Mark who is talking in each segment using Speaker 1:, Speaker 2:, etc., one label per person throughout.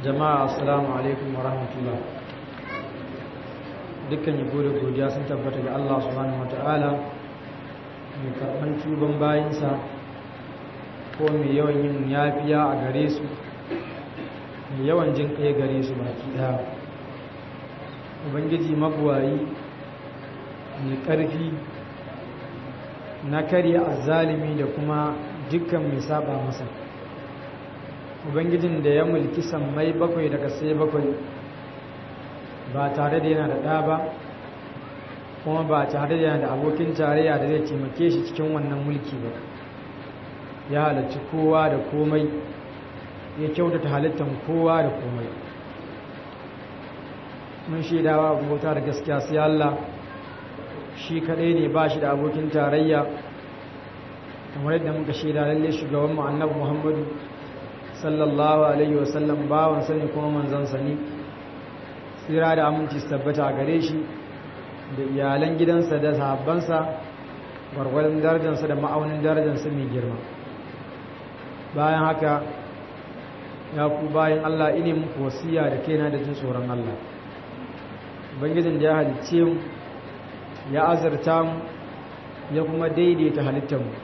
Speaker 1: jama'a assalamu alaikum wa rahmatullah dukkan yabo da godiya sun tabbata ga Allah subhanahu wa ta'ala mai karɓan tuban bayinsa ko mai yawan yin yafiya a gare su mai yawan jin kai gare su baki ɗaya ubangiji mabuwayi mai ƙarfi na karya azzalimi da kuma dukkan mai saba masa ubangijin da ya mulki sammai bakwai daga sai bakwai ba tare da yana da ɗa ba kuma ba tare da yana da abokin tarayya da zai taimake shi cikin wannan mulki ba ya halarci kowa da komai ya kyautata halittar kowa da komai mun shaidawa bauta da gaskiya sai Allah shi kaɗai ne ba shi da abokin tarayya kamar yadda muka shaida lalle shugaban mu annabi Muhammadu sallallahu alaihi wasallam bawan sani kuma manzon sani tsira da aminci su tabbata gare shi da iyalan gidansa da sahabbansa gwargwadon darajarsa da ma'aunin darajarsa mai girma bayan haka ya ku bayan Allah ine muku wasiya da kaina da jin tsoron Allah ubangijin da ya halicce mu ya azurta mu ya kuma daidaita halittar mu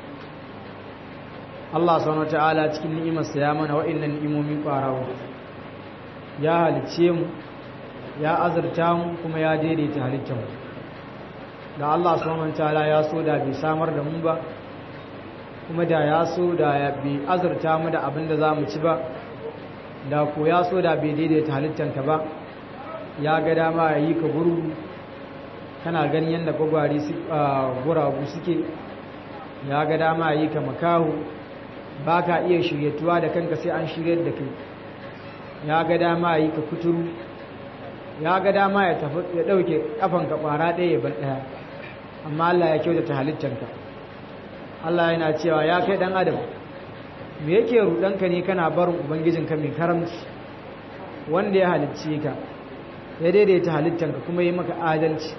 Speaker 1: Allah subhanahu wataala cikin ni'imarsa ya mana wa'annan ni'imomi ƙwarawa ya halicce mu ya azurta mu kuma ya daidaita halittar mu da Allah subhanahu wataala ya so da bai samar da mu ba kuma da ya so da ya bai azurta mu da abin da zamu ci ba da ko ya so da bai daidaita halittanka ba ya ga dama ya yi ka gurgu kana ganin yadda gwagwari guragu suke ya ga dama ya yi ka makahu ba ka iya shiryatuwa da kanka sai an shiryar da kai ya ga dama ya yi ka kuturu ya ga dama ya ɗauke ƙafanka ƙwara ɗaya ban ɗaya amma Allah ya kyautata halittanka Allah yana cewa ya kai ɗan adam me yake ruɗanka ne kana barin ubangijinka mai karamci wanda ya halicce ka ya daidaita halittanka kuma yi maka adalci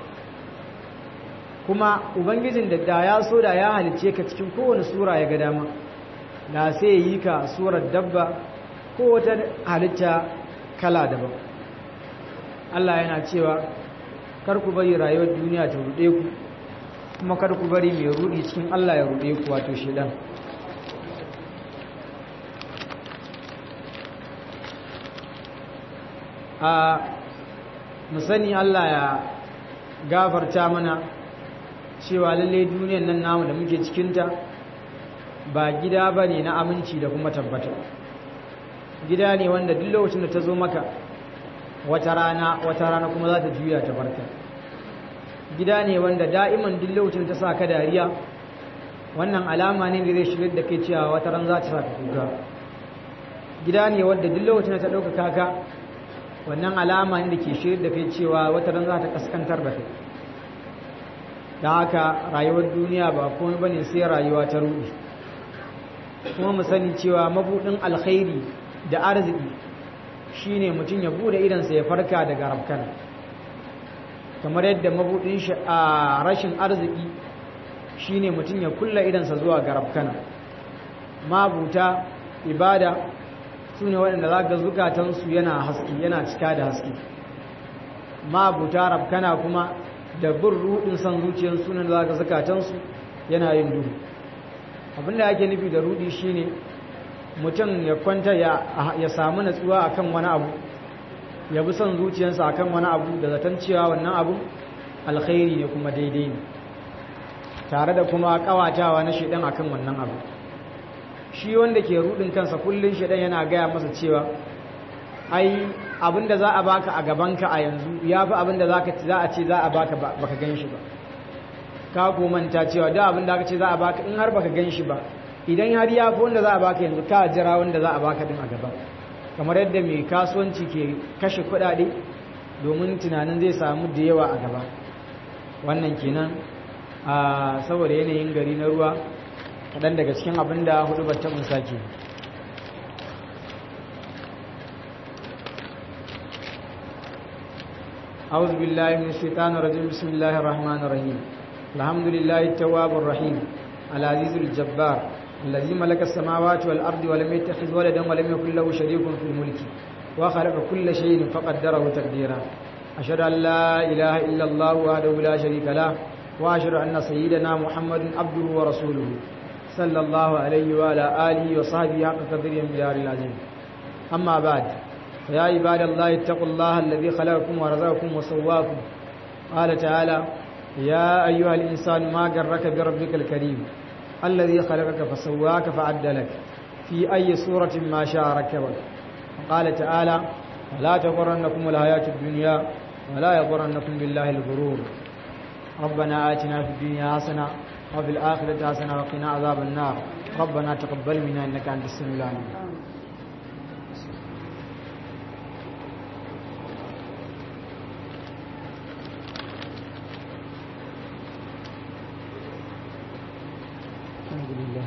Speaker 1: kuma ubangijin da da ya so da ya halicce ka cikin kowane sura ya ga dama da sai yi ka surar dabba ko wata halitta kala daban Allah yana cewa kar ku bari rayuwar duniya ta ruɗe ku kuma kar ku bari mai ruɗi cikin Allah ya ruɗe ku wato shedan a musani Allah ya gafarta mana cewa lalle duniyar nan namu da muke cikinta ba gida ba ne na aminci da kuma tabbata gida ne wanda duk lokacin da ta zo maka wata rana wata rana kuma za ta juya ta barka gida ne wanda da'iman duk lokacin ta sa ka dariya wannan alama ne da zai shigar da kai cewa wata ran za ta sa ka kuka gida ne wanda duk lokacin da ta ɗaukaka ka wannan alama ne da ke shigar da kai cewa wata ran za ta kaskantar da kai da haka rayuwar duniya ba komai bane sai rayuwa ta rudi kuma mu sani cewa mabudin alkhairi da arziki shine mutum ya bude idansa ya farka daga rabkana kamar yadda mabudin shi a rashin arziki shine mutum ya kulla idansa zuwa ga rabkana mabuta ibada su ne waɗanda za ga zukatansu yana haske yana cika da haske mabuta rabkana kuma da bin rudin san zuciyar sunan da zaka zakatansu yana yin duhu abinda ake nufi da rudi shine mutum ya kwanta ya samu natsuwa akan wani abu ya bi son zuciyarsa akan wani abu da zaton cewa wannan abu alkhairi ne kuma daidai ne tare da kuma kawatawa na shedan akan wannan abu shi wanda ke rudin kansa kullun shedan yana gaya masa cewa ai abinda za a baka a gabanka a yanzu ya fi abinda za a ce za a baka baka gan shi ba ka manta cewa da abinda aka ce za a baka in har baka gan shi ba idan har ya fi wanda za a baka yanzu ka jira wanda za a baka din a gaba kamar yadda mai kasuwanci ke kashe kuɗaɗe domin tunanin zai samu da yawa a gaba wannan kenan a saboda yanayin gari na ruwa kaɗan daga cikin abin da hudu ba taɓin sake أعوذ بالله من الشيطان الرجيم بسم الله الرحمن الرحيم الحمد لله التواب الرحيم العزيز الجبار الذي ملك السماوات والأرض ولم يتخذ ولدا ولم يكن له شريك في الملك وخلق كل شيء فقدره تقديرا أشهد أن لا إله إلا الله وحده لا شريك له وأشهد أن سيدنا محمد عبده ورسوله صلى الله عليه وعلى آله وصحبه حق قدره من دار العظيم أما بعد فيا عباد الله اتقوا الله الذي خلقكم ورزقكم وسواكم قال تعالى يا أيها الإنسان ما غرك بربك الكريم الذي خلقك فسواك فعدلك في أي صورة ما شاء ركبك وقال تعالى ولا تغرنكم الحياة الدنيا ولا يغرنكم بالله الغرور ربنا آتنا في الدنيا حسنة وفي الآخرة حسنة وقنا عذاب النار ربنا تقبل منا إنك أنت السميع العليم الحمد لله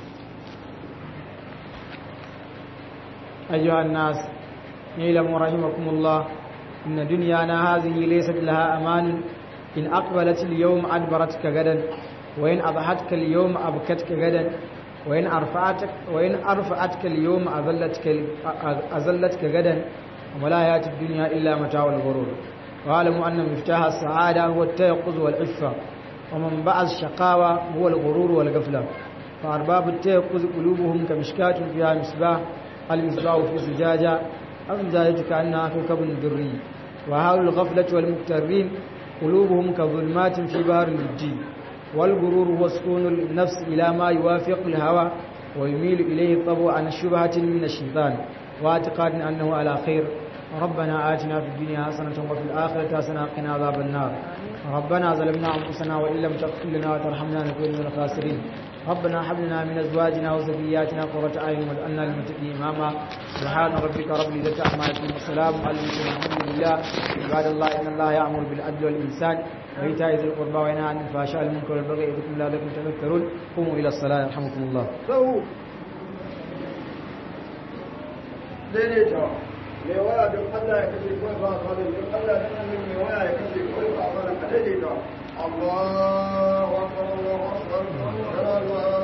Speaker 1: أيها الناس اعلموا رحمكم الله إن دنيانا هذه ليست لها أمان إن أقبلت اليوم أدبرتك غدا وإن أضحتك اليوم أبكتك غدا وإن أرفعتك وإن أرفعتك اليوم أذلتك أذلتك غدا ولا يأتي الدنيا إلا متاع الغرور واعلموا أن مفتاح السعادة هو التيقظ والعفة ومنبع الشقاوة هو الغرور والغفلة فأرباب التيقظ قلوبهم كمشكاة فيها مصباح المصباح في زجاجة الزجاجة كأنها كوكب دري وهؤلاء الغفلة والمكترين قلوبهم كظلمات في بحر اللجي والغرور هو سكون النفس إلى ما يوافق الهوى ويميل إليه الطبع عن شبهة من الشيطان واعتقاد أنه على خير ربنا آتنا في الدنيا حسنة وفي الآخرة حسنة وقنا عذاب النار ربنا ظلمنا أنفسنا وإن لم تغفر لنا وترحمنا نكون من الخاسرين ربنا هب لنا من أزواجنا وذرياتنا قرة أعين واجعلنا للمتقين إماما سبحان ربك رب العزة عما يصفون وسلام على المرسلين الحمد لله عباد الله إن الله يأمر بالعدل والإحسان وإيتاء ذي القربى وينهى عن الفحشاء والمنكر والبغي يعظكم لعلكم تذكرون قوموا إلى الصلاة يرحمكم الله
Speaker 2: sau daidaita mai waya don Allah ya kashe kawai ba a fara don Allah ya kashe mai waya ya kashe kawai ba a fara ka daidaita Allah wa akbar Allah wa akbar